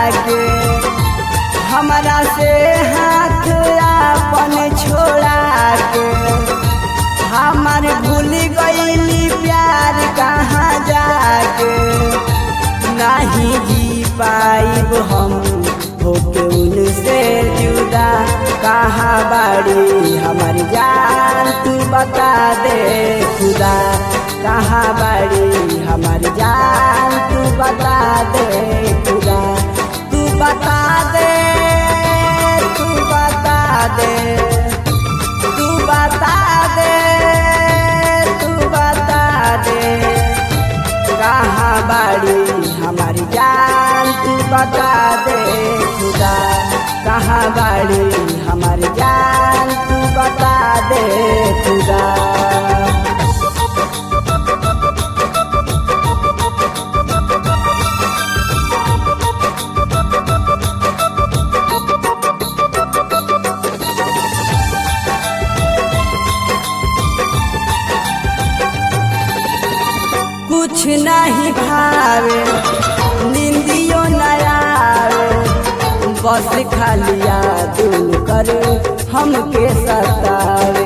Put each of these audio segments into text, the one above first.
के हमरा से हाथ अपन छोड़ा के हमार भूल गईली प्यार कहाँ जाके नहीं जी पाइब हम होके उनसे जुदा कहाँ बाड़ी हमारी जान तू बता दे खुदा कहाँ बाड़ी हमारी जान तू बता दे खुदा तू बता दे तू बता दे तू बता दे तू बता दे कहाँ बाड़ी हमारी जान तू बता दे खुदा कहाँ बाड़ी हमारी जान तू बता दे खुदा कुछ नहीं भावे निंदियो नयावे बस खालिया दिल करे हमके सतावे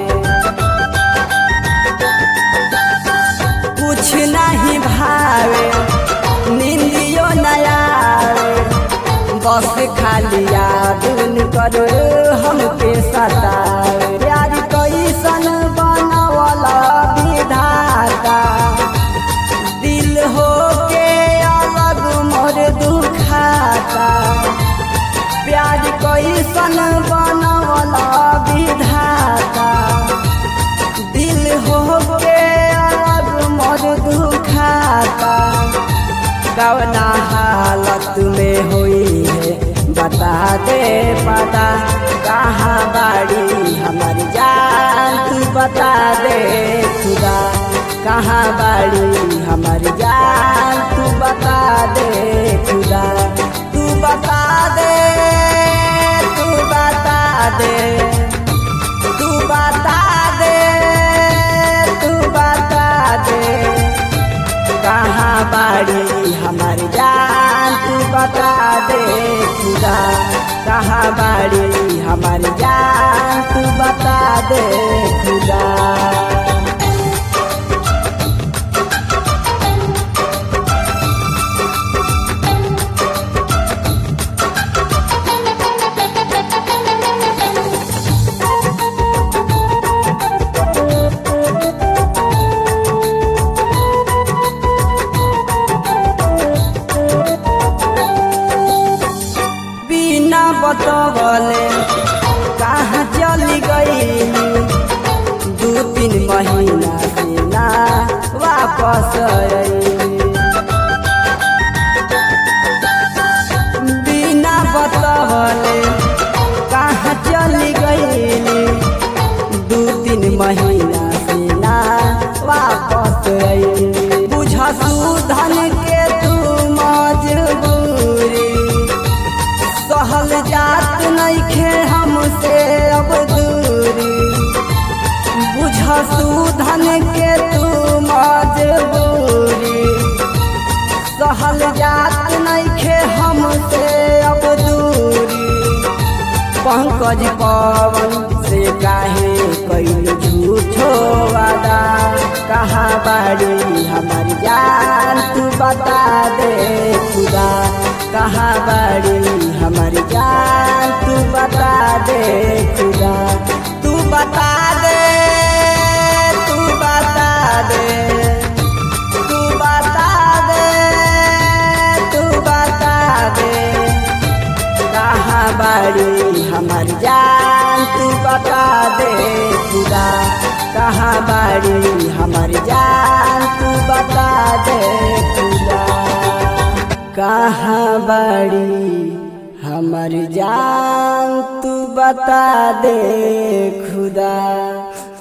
कुछ नहीं भावे निंदियो नयावे बस खालिया दिल करे हमके सतावे प्यार कैसन बनवला विधाता दिल हो के अलग मोर दुखाता प्यार कैसन बनवला विधाता दिल हो के अलग मोर दुखाता कवना हालत में हुई है बता दे पता कहाँ बाड़ी हमारी जान तू बता दे खुदा कहाँ बाड़ी हमारी जान तू बता दे खुदा तू बता दे तू बता दे तू बता दे तू बता दे कहाँ बाड़ी हमारी जान तू बता दे खुदा कहाँ बाड़ी हमारी जान तू बता दे खुदा बिना बतवले कहाँ चली गई दू तीन महीना से ना वापस आई बिना बतवले कहाँ चली गई दू तीन महीना से ना वापस आई बुझ सुधन के तू मजबूरी सहल जात नइखे हमसे अब दूरी बुझ सुधन के तू मजबूरी सहल जात नइखे हमसे अब दूरी पंकज पवन से काहे कैल झूठो वादा कहाँ बाड़ी हमारी जान तू बता दे खुदा कहाँ बाड़ी हमारी जान तू बता दे खुदा तू बता दे तू बता दे तू बता दे तू बता दे कहाँ बाड़ी हमारी जान तू बता दे खुदा कहाँ बाड़ी हमारी जान तू बता दे खुदा कहाँ बाड़ी हमारी जान तू बता दे खुदा